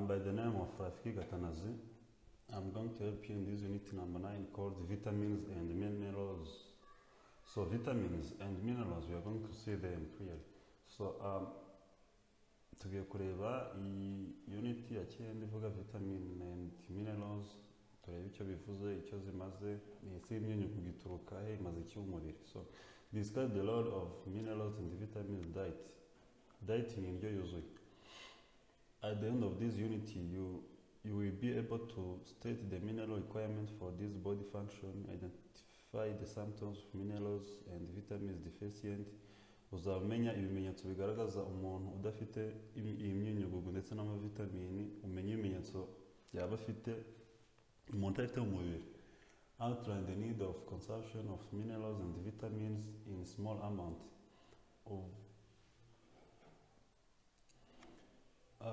by the name of Rafiki Gatanazi. I'm going to help you in this unit number nine called vitamins and minerals. So vitamins and minerals, we are going to see them clearly. So um, tugiye kureba iyi unit ya cyenda ivuga vitamin and minerals, turebe icyo bivuze, icyo zimaze, ese imyunyu kugituruka he, imaze iki mu mubiri. So discuss the role of minerals and vitamins diet. Diet ni indyo yuzuye. At the end of this unit, you you will be able to state the mineral requirement for this body function, identify the symptoms of minerals and vitamins deficient. Uzamenya ibimenyetso bigaragaza umuntu udafite im- iyi myunyugugu ndetse n'amavitamini, umenye ibimenyetso yaba afite umuntu afite mu mubiri. Outline the need of consumption of minerals and vitamins in small amount. Uv- Uh,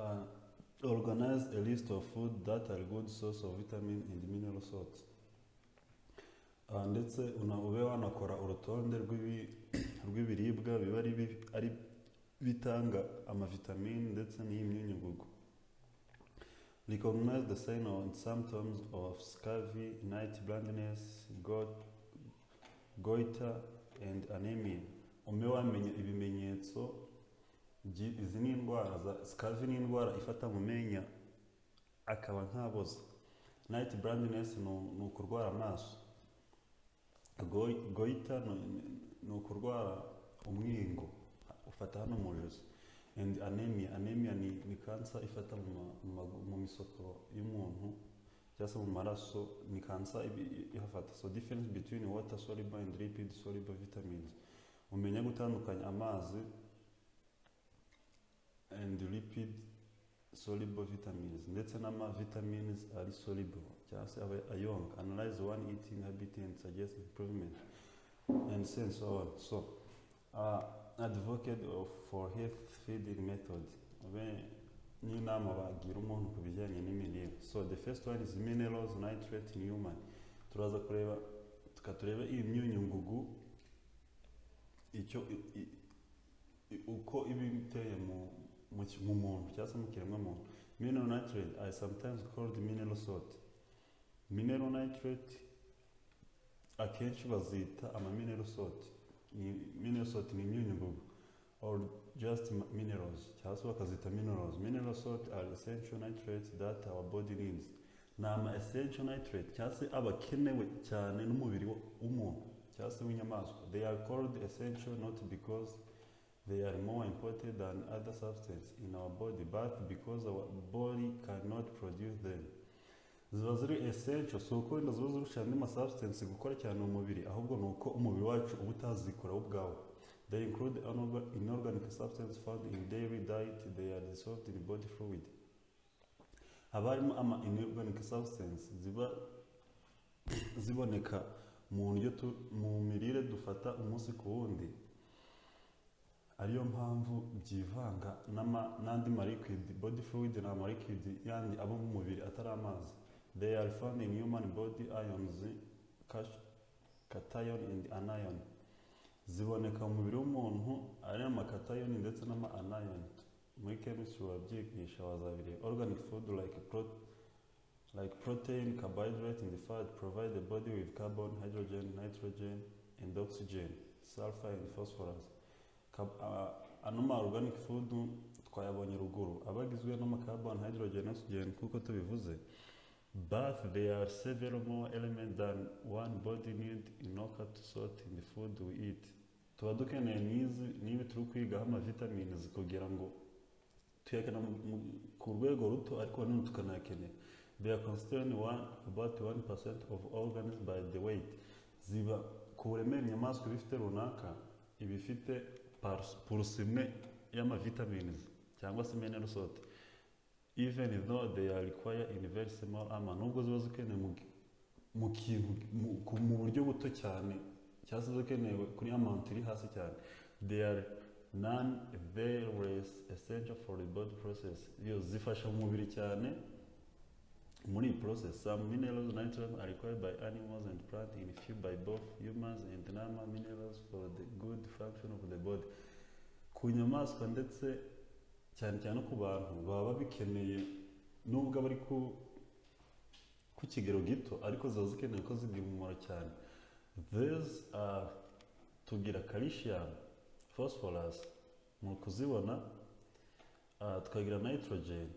Organize a list of food that are good source of vitamin and mineral salt. Ah, ndetse una- ube wanakora urutonde rw'ibi- rw'ibiribwa biba ari bi- ari bitanga amavitamini ndetse n'iy'imyunyugugu recognize the sign and symptoms of scurvy night blindness go- goiter and anemia ube wamenya ibimenyetso Gi- izi ni indwara za sikavi ni indwara ifata mu menya akaba ntaboza nayiti burandinesi ni ukurwara amaso Goy- goyita ni- ni- ni ukurwara umwingo ufata hano mu josi and anemia anemia ni, ni kansa ifata mu, ma- mu, magu- mu misoko y'umuntu cyangwa se mu maraso ni kansa ibi- i- ihafata so difference between water soluble and lipid soluble vitamins umenya gutandukanya amazi and lipid soluble vitamins ndetse n'ama vitamins ari soluble cyangwa se aba ayonga analyze one eating habit and suggest improvement and so and so on so uh, advocate of for health feeding method ube n'inama bagira umuntu ku bijyanye n'imirire so the first one is minerals nitrate in human turaza kureba tukatureba iyi myunyungugu icyo i- i- i- uko iba iteye mu mu ki- mu muntu cyangwa se mu kiremwamuntu mineral nitrate are sometimes called mineral salt mineral nitrate akenshi bazita ama mineral salt Ni- mineral salt ni imyunyungugu or just ma- minerals cyangwa se bakazita minerals mineral salt are essential nitrates that our body needs ni ama essential nitrate cyangwa se aba akenewe cyane n'umubiri wo- w'umuntu cyangwa se w'inyamaswa they are called essential not because They are more important than other substances in our body, but because our body cannot produce them. Ziba ziri essential, si uko wenda ziba zirusha andi masubstance gukora cyane umubiri, ahubwo ni uko umubiri wacu uba utazikora wo ubwawo. They include anorga- inorganic substances found in dairy diet, they are dissolved in body fluid. Haba harimo ama inorganic substances ziba ziboneka mu ndyo tu- mu mirire dufata umunsi ku wundi ariyo mpamvu byivanga n'ama- n'andi maliquid body fluid ni amaliquid yandi aba mu mubiri atari amazi they are found in human body ions cas- cation and anion ziboneka mu mubiri w'umuntu ari amakatayoni ndetse n'ama anion muri chemistry wabyigisha wazabireba organic food like pro- like protein carbohydrate and fat provide the body with carbon hydrogen nitrogen and oxygen sulfur and phosphorus Kab- ah, ano ma organic food twayabonye ruguru aba agizwe n'amakarbon hydrogen oxygen kuko tubivuze but there are several more elements than one body need in order to sort in the food we eat tuba dukeneye n'izi n'ibi turi kwigaho amavitamines kugira ngo tuyakenera mu- mu- ku rwego ruto ariko nanone tukanayakenera they are constrained one, about 1% of organs by the weight ziba ku buremere inyamaswa ibifite runaka ibifite purusi imwe y'amavitamines cyangwa se mineral salt even though they are required in very small amount nubwo ziba zikeneye mu, mu kintu mu- ku- mu buryo buto cyane cyangwa se zikenewe kuri amount iri hasi cyane they are non very essential for the body process yo zifasha umubiri cyane muri iyi process some minerals nitrogen are required by animals and plants in few by both humans and normal minerals for the good function of the body ku nyamaswa ndetse cyane cyane ku bantu baba bikeneye nubwo aba ari ku ku kigero gito ariko ziba zikenewe ko zigira umumaro cyane these are tugira calcium phosphorus mu kuzibona ah, tukagira nitrogen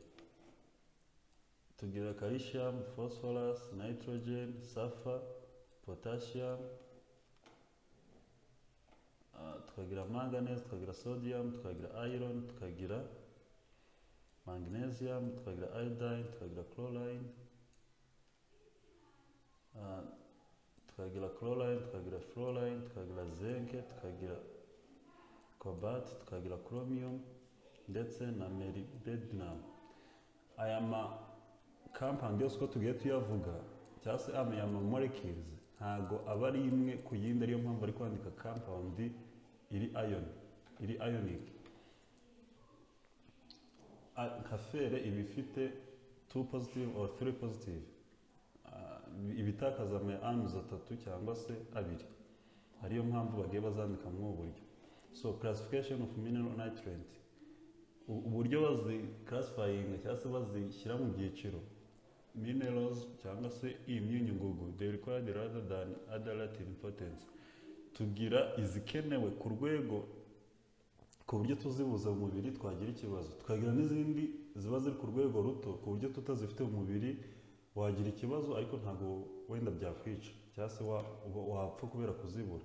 tugira calcium phosphorus nitrogen sulfur potassium ah, tukagira manganese tukagira sodium tukagira iron tukagira magnesium tukagira iodine tukagira chlorine Ah, tukagira chlorine tukagira fluorine tukagira zinc tukagira cobalt tukagira chromium ndetse na molybdenum aya ma compound yose uko tugiye tuyavuga cyangwa se ama ama molecules ntago aba ari imwe ku yindi ariyo mpamvu bari kwandika compound iri ion iri ionic Ah, nka fere iba ifite two positive or three positive Ah, ibitakaza ama anuzi atatu cyangwa se abiri ariyo mpamvu bagiye bazandika muri ubu buryo so classification of mineral nitrate U- uburyo bazi classifying cyangwa se bazishyira mu byiciro minerals cyangwa se imyunyungugu they required rather than other relative importance tugira izikenewe ku rwego ku buryo tuzibuza mu mubiri twagira ikibazo tukagira n'izindi ziba ziri ku rwego ruto ku buryo tutazifite mu mubiri wagira ikibazo ariko ntabwo wenda byakwica cyangwa se wa- uba- wapfa kubera kuzibura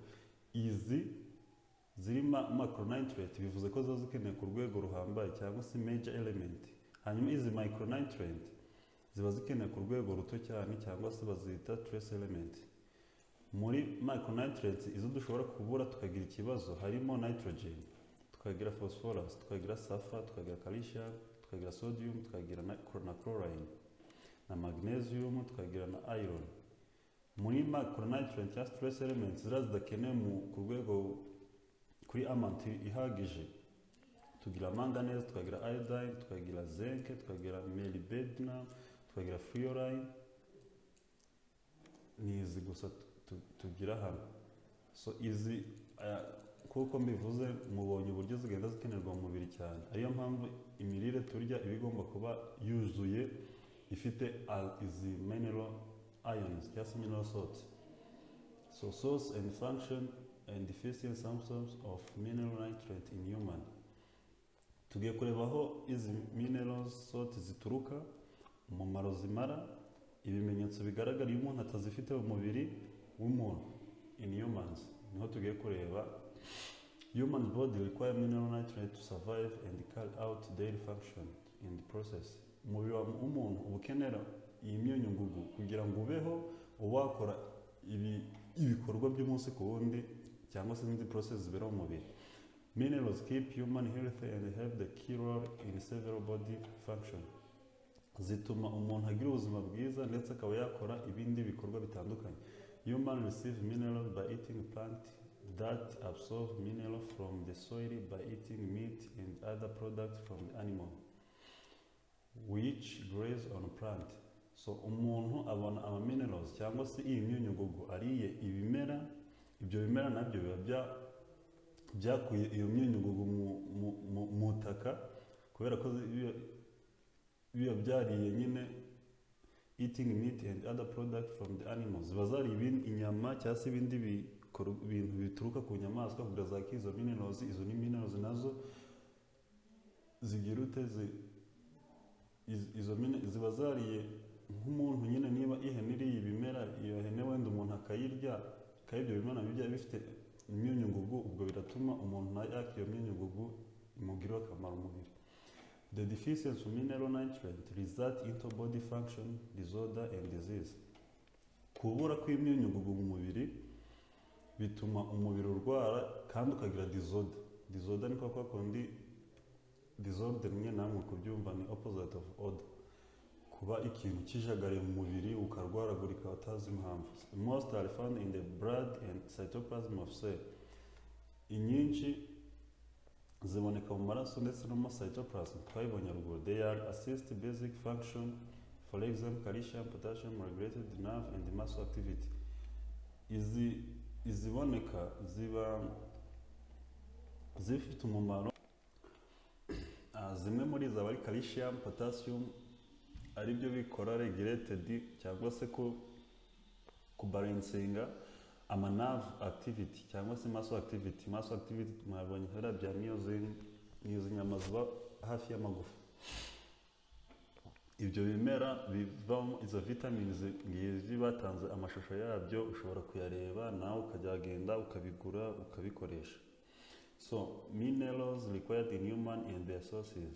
izi zirimo macronitrate bivuze ko ziba zikeneye ku rwego ruhambaye cyangwa se major element hanyuma izi micronitrate ziba zikeneye ku rwego ruto cyane cyangwa se bazita trace element muri micronitrate izo dushobora kubura tukagira ikibazo harimo nitrogen tukagira phosphorus tukagira sulfur tukagira calcium tukagira sodium tukagira na na chlorine na magnesium tukagira na iron muri macronitrate cyangwa stress elements ziriya zidakenewe mu- ku rwego kuri amount ihagije tugira manganese tukagira iodine tukagira zinc tukagira molybdenum tukagira fluorine ni izi gusa tu- tu- tugira hano so izi aya, kuko mbivuze mubonye uburyo zigenda zikenerwa mu mubiri cyane ariyo mpamvu imirire turya iba igomba kuba yuzuye ifite al- izi mineral ions cyangwa se mineral salts so source and function and deficiency symptoms of mineral nitrate in human tugiye kureba aho izi mineral salts zituruka umumaro zimara ibimenyetso bigaragara iyo umuntu atazifite mu mubiri w'umuntu in humans niho tugiye kureba human body require mineral nitrate to survive and carry out daily function in the process umubiri wa mu- w'umuntu uba ukenera iyi myunyungugu kugira ngo ubeho uba wakora ibi- ibikorwa by'umunsi ku wundi cyangwa se n'indi process zibera mu mubiri minerals keep human healthy and have the key role in several body function zituma umuntu agira ubuzima bwiza ndetse akaba yakora ibindi bikorwa bitandukanye human receive mineral by eating plant that absorb mineral from the soil by eating meat and other products from the animal which graze on plant so umuntu abona ama minerals cyangwa se iyi myunyugugu ariye ibimera ibyo bimera nabyo biba bya- byakuye iyo myunyugugu mu- mu- mu- mu butaka kubera ko zi- biba- biba byariye nyine eating meat and other product from the animals ziba zariye ibindi inyama cyangwa se ibindi bikor- bintu bituruka ku nyamaswa kugira zakire izo minerals izo ni minerals nazo zigira ute zi iz- izo mine ziba zariye nk'umuntu nyine niba ihene iriye ibimera iyo hene wenda umuntu akayirya kandi ibyo bimera bijya bifite imyunyungugu ubwo biratuma umuntu nawe yakira iyo myunyungugu imugirira akamaro umubiri the deficiency of mineral nitrate result into body function disorder and disease kubura kw'imyunyungugu mu mubiri bituma umubiri urwara kandi ukagira disorder disorder ni kwa kwa kundi disorder rimwe na rimwe kubyumva ni opposite of order kuba ikintu kijagariye mu mubiri ukarwaragurika utazi impamvu most are found in the blood and cytoplasm of cell inyinshi ziboneka mu maraso ndetse no mu cytoplasm twabibonye ruguru they are assist basic function for example calcium potassium regulated nerve and muscle activity izi iziboneka ziba zifite umumaro Ah, zimwe muri izo aba ari calcium potassium ari byo bikora regulated cyangwa se ko kubarensinga amanavu akitiviti cyangwa se maso akitiviti maso akitiviti mwabonye hariya bya miyozini ni izi nyama ziba hafi y'amagufa ibyo bimera bivamo izo vitamini ngizi batanze amashusho yabyo ushobora kuyareba nawe ukajyagenda ukabigura ukabikoresha so minerals required in human and their sources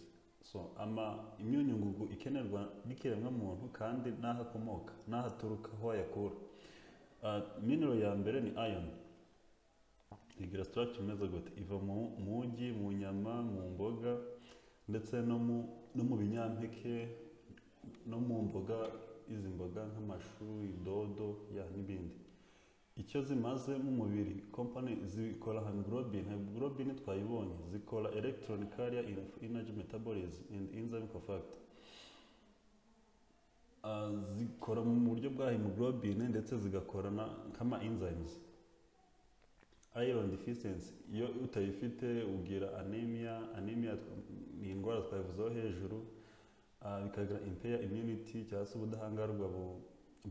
so ama imyunyungugu ikenerwa n'ikiremwamuntu kandi n'aho akomoka n'aho aturuka aho wayakura Ah, mineral ya mbere ni iron igira structure imeze gute iva mu mugi mu nyama mu mboga ndetse no mu no mu binyampeke no mu mboga izi mboga nk'amashu idodo ya n'ibindi icyo zimaze mu mubiri company zikora nka globin globin twayibonye zikora electron carrier in energy metabolism and enzyme cofactor Ah, zikora mu buryo bwa hemoglobin ndetse zigakora na nkama enzymes iron deficiency iyo utayifite ugira anemia anemia tw- ni indwara twavuzeho hejuru Ah, bikagira impair immunity cyangwa se ubudahangarwa bu-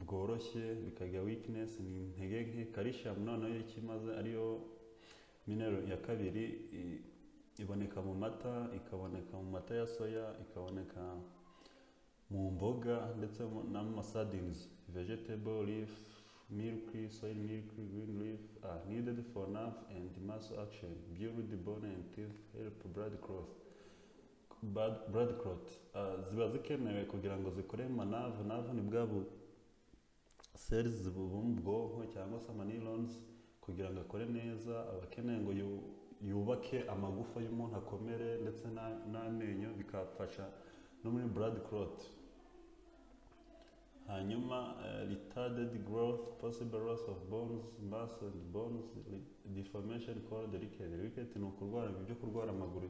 bworoshye bikagira weakness ni intege nke calcium noneho iyo ikimaze ariyo mineral ya kabiri i- iboneka mu mata ikaboneka mu mata ya soya ikaboneka mu mboga ndetse mu- no mu masadinizi vegetable leaf milk soy milk green leaf are needed for nerve and muscle action build bone and teeth help blood clot Blood- blood clot Ah, ziba zikenewe kugira ngo zikore mu manavu navu ni bwa bu cells zibuba mu bwonko cyangwa se amanirons kugira ngo akore neza aba akeneye ngo yu- yubake amagufa y'umuntu akomere ndetse na- n'amenyo bikafasha no muri blood clot hanyuma eh, retarded growth possible loss of bones mass and bones re- deformation called rickets rickets ni ukurwara ibyo kurwara amaguru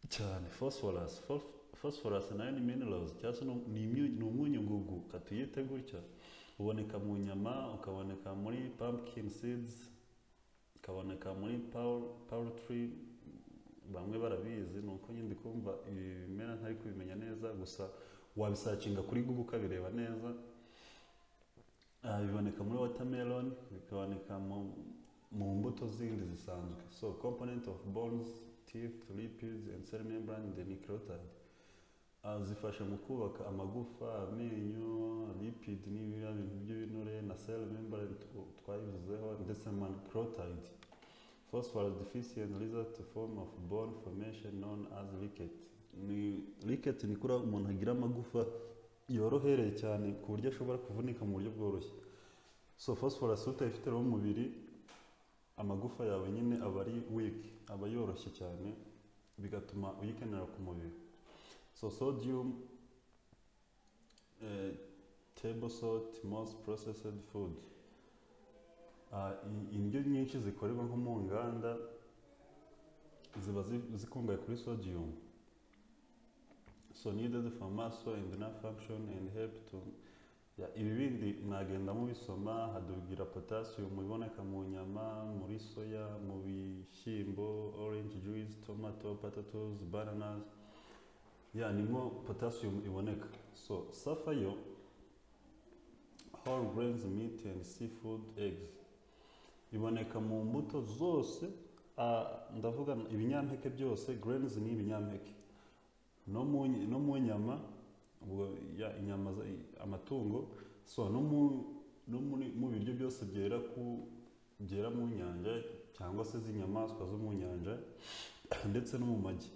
cyane phosphorus Phosph- phosphorus nayo ni minerals cyangwa se ni- ni imyu- ni umwunyungugu katuyite gutya uboneka mu nyama ukaboneka muri pumpkin seeds ukaboneka muri paul- poultry bamwe barabizi ni uko nyine ndi kumva ibi bimera ntari kubimenya neza gusa wabisacinga kuri google ukabireba neza Ah, biboneka muri watermelon bikaboneka mu, mu mbuto zindi zisanzwe so component of bones teeth lipids and cell membrane the nucleotide Ah, zifasha mu kubaka amagufa amenyo lipid n'ibiriya bintu by'ibinure na cell membrane tw- twabivuzeho ndetse na nucleotide phosphorus deficient result form of bone formation known as ricket ni ricket ni kuriya umuntu agira amagufa yorohereye cyane ku buryo ashobora kuvunika mu buryo bworoshye so phosphorus utayifite rero mu mubiri amagufa yawe nyine aba ari weak aba yoroshye cyane bigatuma uyikenera ku mubiri so sodium eh, table salt most processed food Ah, i- indyo nyinshi zikorerwa nko mu nganda ziba zi- zikungahaye kuri sodium so needed for muscle and nerve function and help to Ya, ibi bindi mwagenda mubisoma hadubwira potassium iboneka mu nyama muri soya mu bishyimbo orange juice tomato potatoes bananas ya nimwo potassium iboneka so safa yo whole grains meat and seafood eggs iboneka mu mbuto zose ah, ndavuga ibinyampeke byose grains ni ibinyampeke no mu ny- no mu nyama ubwo ya- inyama za- i- amatungo so no mu no muri mu biryo byose byera ku byera mu nyanja cyangwa se z'inyamaswa zo mu nyanja ndetse no mu magi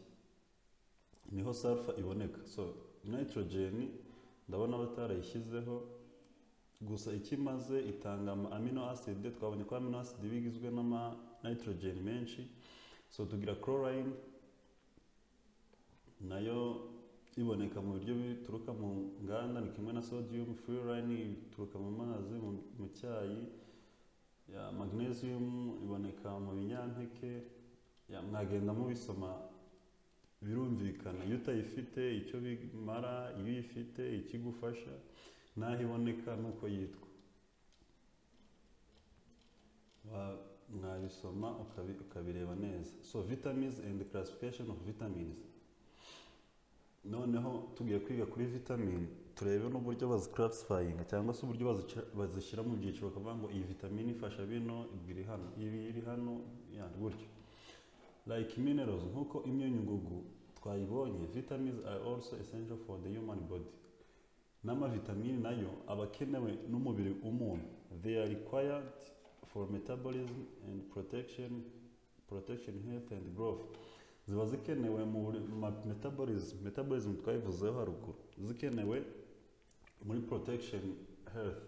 niho sulfa iboneka so nitrogen ndabona batarayishyizeho gusa ikimaze itanga ama amino acid twabonye ko amino acid bigizwe n'ama nitrogen menshi so tugira chlorine nayo iboneka mu biryo bituruka mu nganda ni kimwe na sodium fluorine ituruka mu mazi mu, mu cyayi ya magnesium iboneka mu binyampeke ya mwagenda mubisoma birumvikana iyo utayifite icyo bimara iyo uyifite ikigufasha n'aho iboneka n'uko yitwa Wa- mwabisoma ukabi- ukabireba neza so vitamins and classification of vitamins noneho tugiye kwiga kuri vitamine turebe n'uburyo baziclassifyinga cyangwa se uburyo bazica- bazishyira mu byiciro bakavuga ngo iyi vitamine ifasha bino ibi iri hano ibi iri hano yani gutyo like minerals nk'uko imyunyu ngugu twayibonye vitamins are also essential for the human body n'amavitamini nayo aba akenewe n'umubiri w'umuntu they are required for metabolism and protection protection health and growth ziba zikenewe muri ma- metabolism metabolism twabivuzeho haruguru zikenewe muri protection health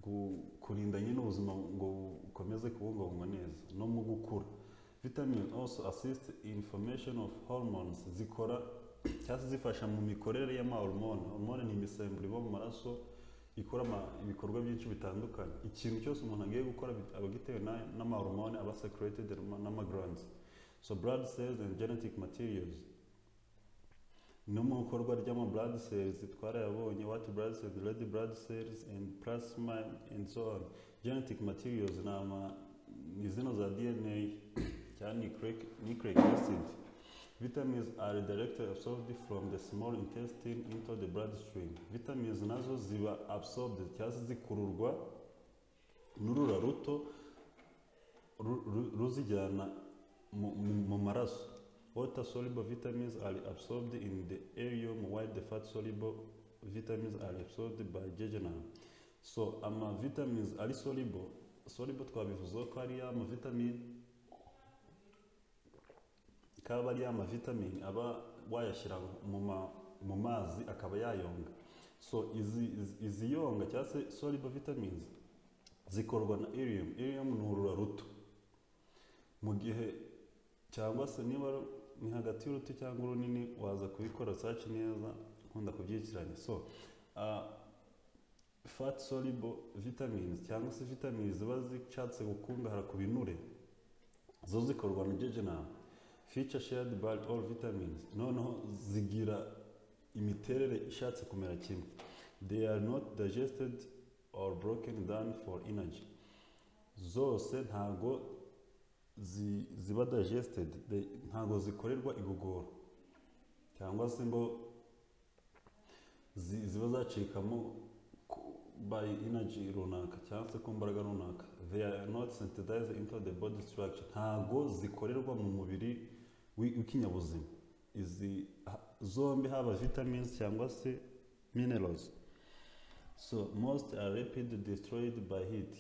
gu- kurinda nyine ubuzima ngo bukomeze kubungabungwa neza no mu gukura vitamin also assist in formation of hormones zikora cyangwa se zifasha mu mikorere y'amahormone hormone ni imisemburo iba mu maraso ikora ama- ibikorwa byinshi bitandukanye ikintu cyose umuntu agiye gukora bit- aba agitewe na- n'amahormone aba secreted n'amagrands so blood cells and genetic materials no mu ikorwa ry'ama blood cells twarayabonye white blood cells red blood cells and plasma and so on genetic materials ni ama ni zino za dna cyangwa nucleic nucleic acid vitamins are directly absorbed from the small intestine into the bloodstream vitamins nazo ziba absorbed cyangwa se zikururwa n'urura ruto ru- ru- ruzijyana mu- mu mu maraso water soluble vitamins are absorbed in the aerium while the fat soluble vitamins are absorbed by jejunum so ama vitamins ari soluble soluble twabivuzeho ko ari ya mavitamini kaba ari ya mavitamini aba wayashyira mu ma- mu mazi akaba yayonga so izi izi- izi yonga cyangwa se soluble vitamins zikorwa na irium irium ni urura ruto mu gihe cyangwa se niba ru- ni hagati y'uruti cyangwa urunini waza kubikora saci neza nkunda kubyikiranya so uh, fat soluble vitamins cyangwa se vitamins ziba zishatse gukungahara ku binure zo zikorwa na jejunum feature shared by all vitamins noneho zigira imiterere ishatse kumera kimwe they are not digested or broken down for energy zose ntago zi- ziba digested they- ntago zikorerwa igogora cyangwa se ngo zi- ziba zacikamo ku- by energy runaka cyangwa se ku mbaraga runaka they are not synthesized into the body structure ntago zikorerwa mu mubiri wi- w'ikinyabuzima izi ha- zombi haba vitamins cyangwa se minerals so most are rapidly destroyed by heat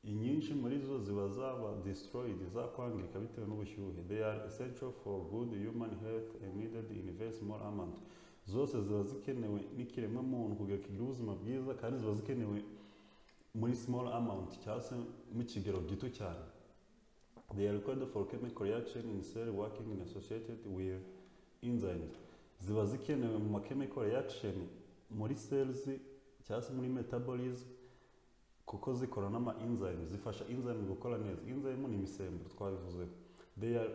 inyinshi muri zo ziba zaba destroyed zakwangirika bitewe n'ubushyuhe they are essential for good human health and needed in a very small amount zose ziba zikenewe n'ikiremwa muntu kugira kigire ubuzima bwiza kandi ziba zikenewe muri small amount cyangwa se mu kigero gito cyane they are required for chemical reaction in cell working in associated with enzymes ziba zikenewe mu ma chemical reaction muri cells cyangwa se muri metabolism kuko zikora n'ama enzyme zifasha enzyme gukora neza enzyme ni imisemburo twabivuzeho they are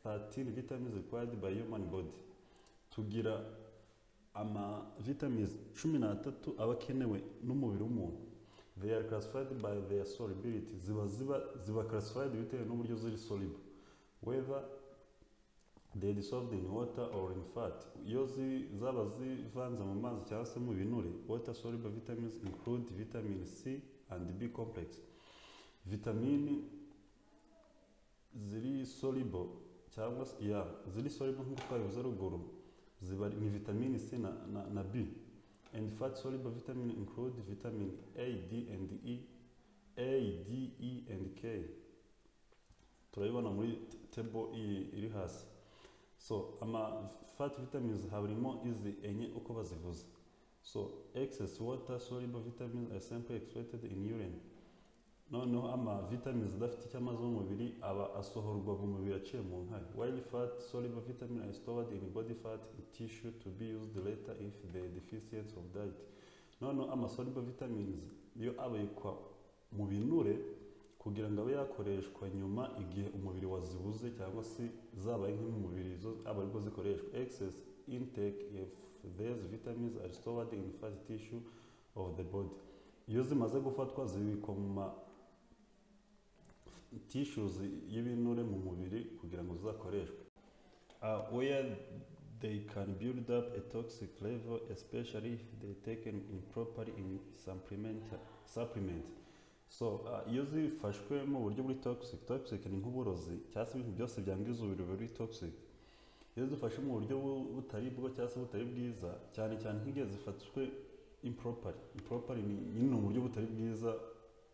13 vitamins required by human body tugira ama vitamins cumi n'atatu aba akenewe n'umubiri w'umuntu they are classified by their solubility ziba ziba ziba classified bitewe n'uburyo ziri soluble whether they dissolved in water or in fat iyo zi- zaba zivanze mu mazi cyangwa se mu binure water soluble vitamins include vitamin c and b complex vitamini ziri soluble cyangwa se ya ziri soluble nk'uko twabivuze ruguru ziba ni vitamini c na, na, na b and fat soluble vitamin include vitamin a d and e a d e and k turabibona muri table iyi iri hasi so ama fat vitamins harimo izi enye uko bazivuze so excess water soluble vitamins are simply excreted in urine noneho ama vitamins adafite icyo amazi mu mubiri aba asohorwa mu mubiri aciye mu nkari while fat soluble vitamin are stored in body fat tissue to be used later if the deficiency of diet noneho ama soluble vitamins yo abikwa mu binure kugira ngo abe yakoreshwa nyuma igihe umubiri wazibuze cyangwa se zabaye nke mu mubiri zo aba aribwo zikoreshwa excess intake if these vitamins are stored in fat tissue of the body iyo zimaze gufatwa zibikwa mu ma tissues y'ibinure mu mubiri kugira ngo zizakoreshwe uh, where They can build up a toxic level, especially if they taken improperly in supplement. supplement. So, uh, iyo zifashwe mu buryo buri toxic, toxic ni nk'uburozi cyangwa se ibintu byose byangiza umubiri biba biri toxic. Iyo zifashe mu buryo bu- butari bwo cyangwa se butari bwiza, cyane cyane nk'igihe zifatswe improperly. Improperly ni nyine ni uburyo butari bwiza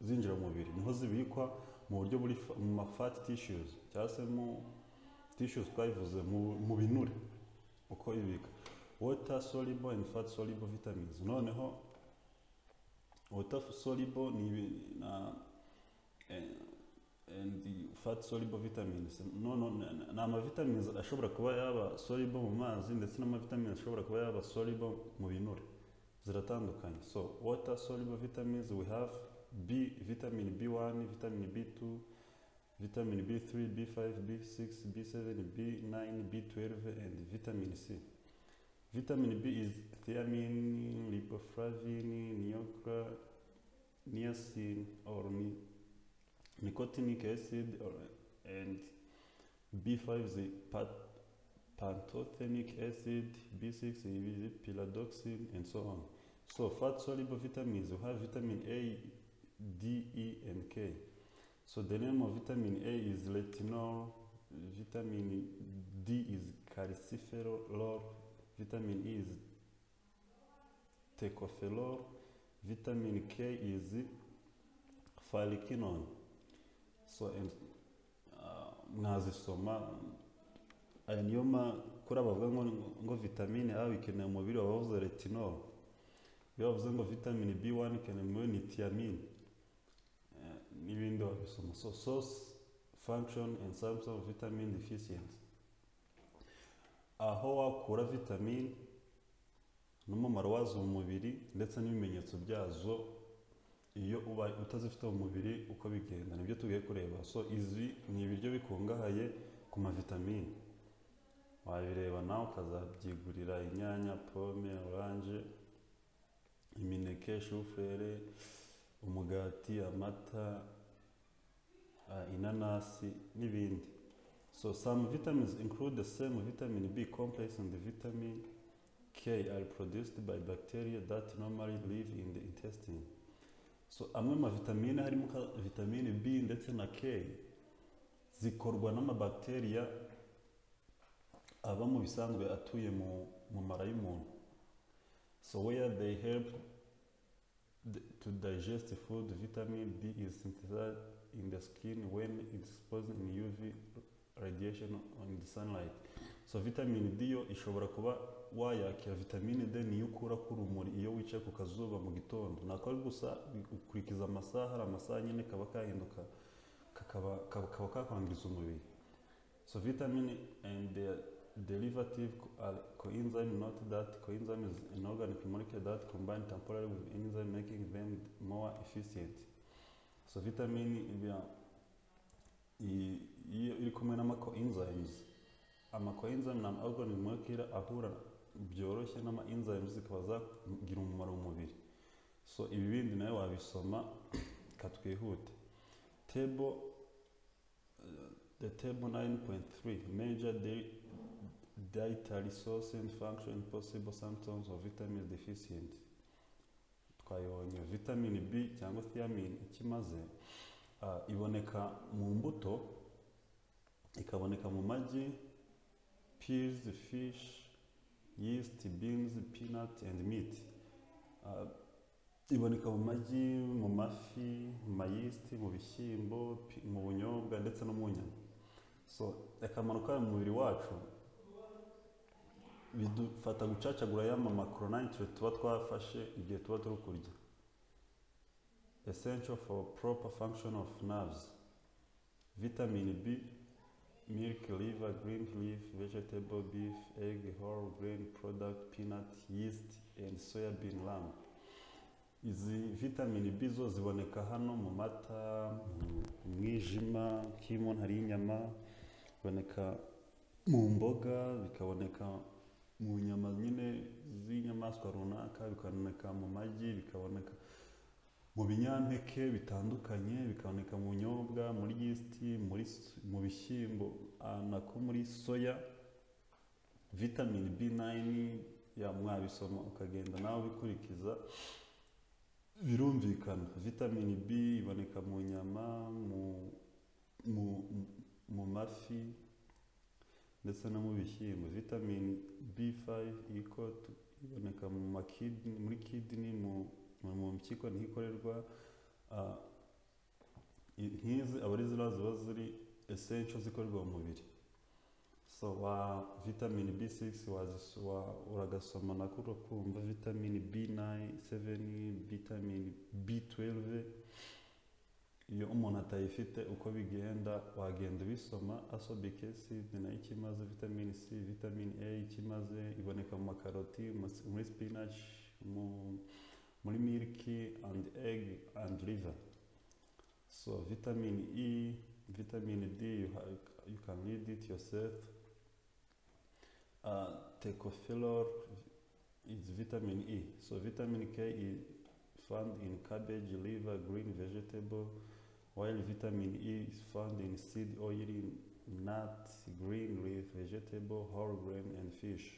zinjira mu mubiri, niho zibikwa mu buryo buri fa- mu ma fat tissues cyangwa se mu tissues twabivuze mu, mu binure uko ibika water soluble and fat soluble vitamins noneho water soluble ni ibi- na eh, and the fat soluble vitamins no no na- na- ni amavitamins ashobora kuba yaba soluble mu mazi ndetse n'amavitamins ashobora kuba yaba soluble mu binure ziratandukanye so water soluble vitamins we have b vitamin b1 vitamin b2 vitamin b3 b5 b6 b7 b9 b12 and vitamin c vitamin b is thiamine lipoflavin niacra niacin or ni nicotinic acid or, and B5 is pat- pantothenic acid, B6 is pyridoxine, and so on. So fat soluble vitamins, we have vitamin A, D, E, and K. So the name of vitamin A is retinol, vitamin D is calciferol, vitamin E is tocopherol, vitamin K is folliquinone. so and uh, mwazisoma aya niyo ma kuri abavuga ngo ngo vitamine A ikeneye mu mubiri baba bavuze retinol iyo bavuze ngo vitamine B1 ikeneye mu mubiri ni thiamine Eh, n'ibindi babisoma so source function and symptoms of vitamin deficiency aho wakura vitamine n'umumaro wazo mu mubiri ndetse n'ibimenyetso byazo iyo uba utazifite mu mubiri uko bigenda nibyo tugiye kureba so izi ni ibiryo bikungahaye ku mavitamine wabireba nawe ukazabyigurira inyanya pome oranje imineke shufurere umugati amata ah, inanasi n'ibindi so some vitamins include the same vitamin b complex and the vitamin k are produced by bacteria that normally live in the intestine so amwe mu mavitamine harimo ka vitamine b ndetse na k zikorwa n'amabakteriya aba mu bisanzwe atuye mu, mu mara y'umuntu so where they help the- to digest food vitamin d is synthesized in the skin when exposed in uv radiation on the sunlight so vitamin d yo ishobora kuba wayakira vitamine d niyo ukura ku rumuri iyo wicaye ku kazuba mu gitondo nako gusa ukurikiza amasaha hari amasaha nyine kaba kahinduka kakaba kaba kaba kakwangiza umubiri so vitamin and their derivative co- are coenzyme not that coenzyme is an organic molecule that combine temporarily with enzyme making them more efficient so vitamin iba- i- iyo iri kumwe n'ama coenzymes ama coenzyme ni ama organic molecule ahura byoroshye n'ama enzymes zikaba zagira umumaro mu mubiri so ibi bindi nawe wabisoma katwihute table uh, the table 9.3 major di dietary source and function possible symptoms of vitamin deficiency twayibonye vitamin b cyangwa thiamine icyo imaze ah, iboneka mu mbuto ikaboneka mu magi peas fish yeast beans peanut and meat Ah, iboneka mu magi mu mafi mu mayisiti mu bishyimbo pi- mu bunyobwa ndetse no mu nyama so akamaro kayo mu mubiri wacu bidufata gucacagura y'ama macronutrient tuba twafashe igihe tuba turi kurya essential for proper function of nerves vitamin b milk liver green leaf vegetable beef egg whole grain product peanut yeast and soya bean lamb izi vitamini B zo ziboneka hano mu mata mu mwijima nk'iyo umuntu ariye inyama biboneka mu mboga bikaboneka mu nyama nyine z'inyamaswa runaka bikaboneka mu magi bikaboneka mu binyampeke bitandukanye bikaboneka mu nyobwa muri yisiti muri s- mu bishyimbo ah, nako muri soya vitamini b9 ya mwabisoma ukagenda nawe ubikurikiza birumvikana vitamini b iboneka mu nyama mu mu mu mafi ndetse no mu bishyimbo vitamini b5 iko tu- iboneka mu makidini muri kidini mu mu- mu mpyiko niho ikorerwa ah, i- nk'izi aba ari ziriya ziba ziri essential zikorerwa mu mubiri so wa vitamini b6 wazisu- wa- uragasoma nako ukumva vitamini b9 7 vitamini b12 iyo umuntu atayifite uko bigenda wagenda ubisoma asobic acid nayo icyo imaze vitamine c vitamine a icyo imaze iboneka mu makaroti mu- muri spinach mu, muri miliki and egg and liver so vitamine e vitamine d you, ha- you can read it yourself uh, tecopherol is vitamin e so vitamin k is found in cabbage liver green vegetable while vitamin E is found in seed oil, in nuts, green leaf, vegetable, whole grain and fish.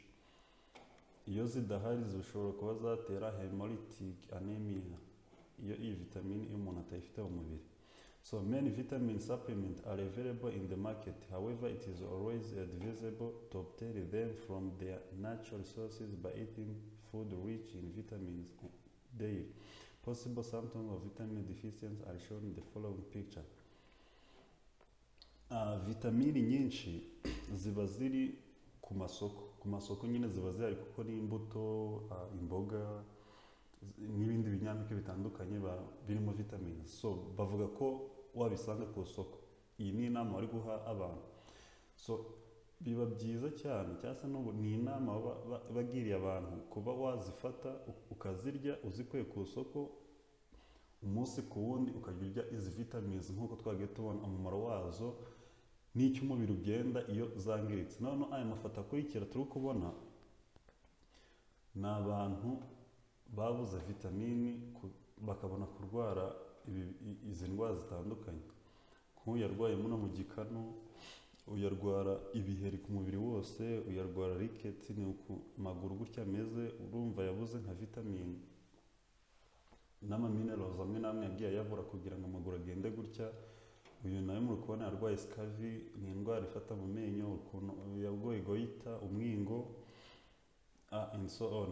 Iyo zidahari zishobora kuba zatera hemolytic anemia iyo iyi vitamine iyo umuntu atayifite mu mubiri. So many vitamin supplements are available in the market. However, it is always advisable to obtain them from their natural sources by eating food rich in vitamins daily. Possible symptoms of vitamin deficiency are shown in the following picture. Ah, vitamini nyinshi ziba ziri ku masoko ku masoko nyine ziba zihari kuko n'imbuto ah, imboga z- n'ibindi binyampeke bitandukanye ba- birimo vitamini so bavuga ko wabisanga ku isoko iyi ni inama bari guha abantu so biba byiza cyane cyangwa se n'ubu ni inama baba ba- bagiriye abantu kuba wazifata u- ukazirya uzikuye ku isoko umunsi ku wundi ukajya urya izi vitamins nk'uko twagiye tubona umumaro wazo n'icyo umubiri ugenda iyo zangiritse noneho aya mafoto akurikira turi kubona ni abantu babuze vitamini ku- bakabona kurwara ibi- i- izi ndwara zitandukanye nk'uyu yarwaye muno mu gikanu uyarwara ibiheri ku mubiri wose uyarwara riketi ni uku maguru gutya ameze urumva yabuze nka vitamini n'amaminerals amwe n'amwe yagiye ayabura kugira ngo amaguru agende gutya uyu nawe muri kubona yarwaye sikavi ni indwara ifata mu menyo ukuntu yarwaye goyita umwingo ah, and so on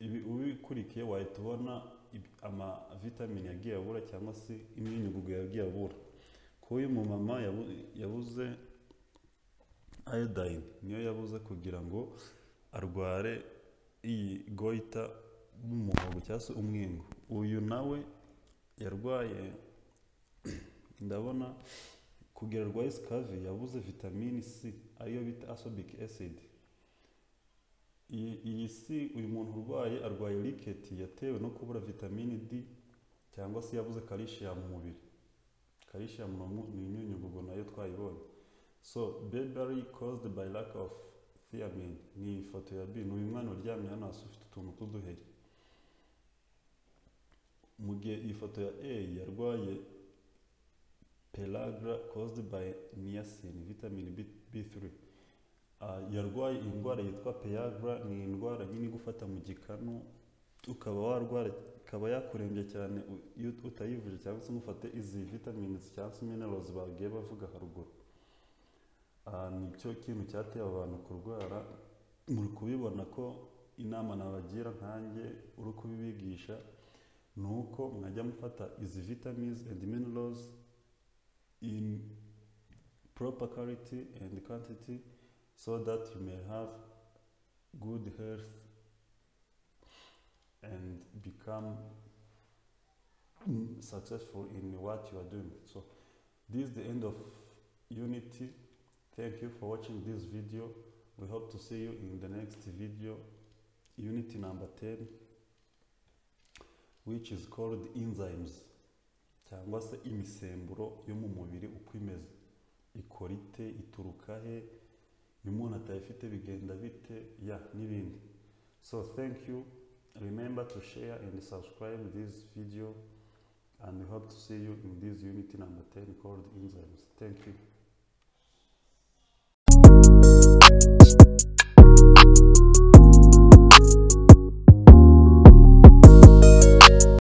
ibi ubikurikiye wahita ubona ibi- amavitamini yagiye abura cyangwa se imyunyugugu yagiye abura kuba uyu mumama yabu- yabuze iodine niyo yabuze kugira ngo arware iyi goita n'umuhogo cyangwa se umwingo uyu nawe yarwaye ndabona kugira arwaye sikavi yabuze vitamini c ariyo bita asobic acid iyi iyi C uyu muntu urwaye arwaye riketi yatewe no kubura vitamini D cyangwa se yabuze kalishiyamu mu mubiri calcium ni umu- ni imyunyugugu nayo twayibonye so baby caused by lack of thiamine ni ifoto ya bin uyu mwana uryamye hano hasi ufite utuntu tw'uduheri mu gihe iyi foto ya a yarwaye pelagra caused by niacin vitamine B, b3 Ah, yarwaye indwara yitwa peyagra ni indwara nyine igufata mu gikanu ukaba warwara ikaba yakurembya cyane u- iyo utayivuje cyangwa se ngufate izi vitamins cyangwa se minerals bagiye bavuga haruguru Ah, nicyo kintu cyateye aba bantu kurwara muri kubibona ko inama nabagira nkanjye uri kubibigisha ni uko mwajya mufata izi vitamins and minerals in proper quality and quantity so that you may have good health and become mm, successful in what you are doing. So this is the end of Unity. Thank you for watching this video. We hope to see you in the next video, Unity number 10, which is called enzymes cyangwa se imisemburo yo mu mubiri uko imeze ikora ite ituruka he iyo umuntu atayifite bigenda bite ya n'ibindi so thank you remember to share and subscribe this video and we hope to see you in this unity number 10 called enzymes thank you